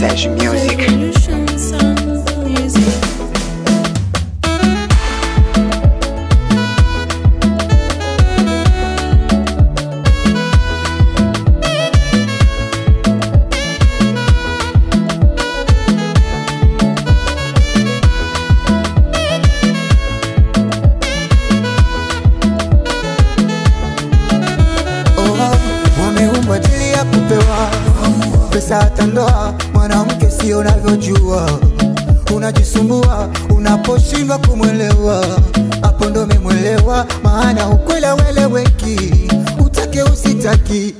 Sage Music. Oh, wameumbwa ajili ya kupewa pesa hata ndoa. Mwanamke sio unavyojua, unajisumbua unaposhindwa kumwelewa. Hapo ndo umemwelewa, maana ukweli haueleweki, utake usitaki.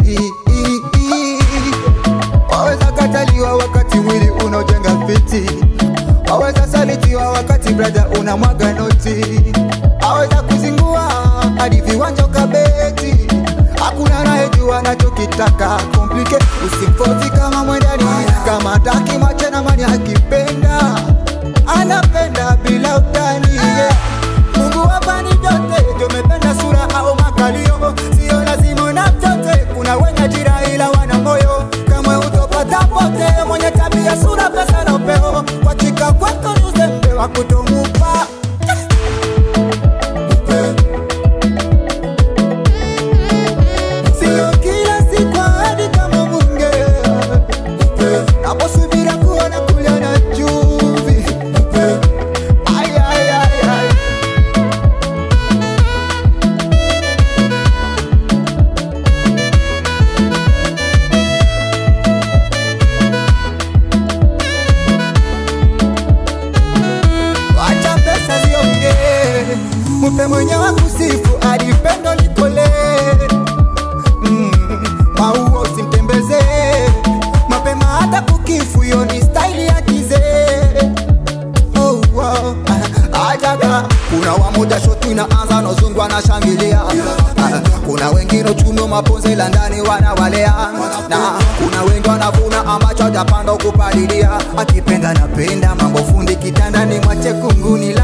Waweza kataliwa wakati mwili unaojenga fiti, waweza salitiwa wakati brada unamwaga noti, aweza kuzingua hadi viwanja ukabeti. Hakuna anayejua anachokitaka komplike, usimfozi kama mwendani, kama taki macho na mani akipenda anapenda bila utani yeah. Mungu hapa ni vyote, tumependa sura au makalio, sio lazima na vyote. Kuna wenye ajira ila wana moyo, kamwe utopata pote. Mwenye tabia, sura, pesa na upeo, wachika kwetu ni uzembe wa kutomupa Sio kila siku ahadi kama munge naposubira kuona kulia na chumvi Ay, ay, ay, ay. Wacha pesa ziongee, mpe mwenye wa kusifu hadi pendo likole. Mm, maua usimtembeze mapema hata kukifu, hiyo ni staili ya kizee. Oh, wow. Ah, ajaga kuna wamoja shotu inaanza nozungu anashangilia Ah, kuna wengine uchumi maponze la ndani wanawalea na kuna wengi wanavuna ambacho hajapanda kupalilia akipenda napenda mambo fundi kitandani mwache kunguni